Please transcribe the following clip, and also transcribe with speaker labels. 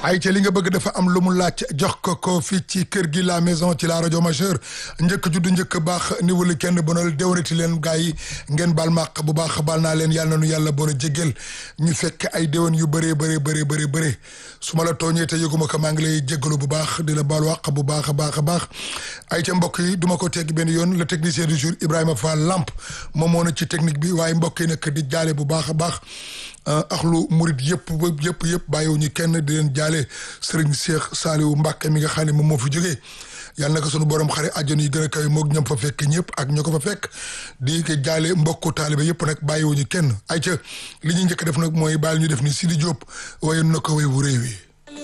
Speaker 1: ay ca li nga bëgg dafa am lu mu laaj jox ko ko fii ci kër gi la maison ci la rajo majeur njëkk juddu njëkk baax ni wala kenn bonal déwénati leen gars yi ngeen baal màq bu baax baal naa leen yàlla na nu yàlla boole jéggel ñu fekk ay déwén yu bëree bëree bëree bëree bëree su ma la tooñee te yëguma ko maa ngi lay jéggalu bu baax di la baal wàq bu baax a baax a baax ay ca mbokk yi duma ko tegg benn yoon le technicien du jour Ibrahima Fall Lamp moom moo na ci technique bi waaye mbokk yi nag di jaale bu baax a baax axlu murit yëpp yëpp yëpp bàyyiwu ñu kenn di leen jaale sëriñ Cheikh Saliou Mbacke mi nga xam ne moom moo fi jógee yàlla na ko sunu borom xare àjjana yi gën a kawe moog ñam fa fekk ñëpp ak ñoo ko fa fekk di ko jaale mbokku taalibe yëpp nag bàyyiwu ñu kenn ay ca li ñuy njëkk def nag mooy bàyyi ñu def ni Sidi Diop waaye na ko way wu réew yi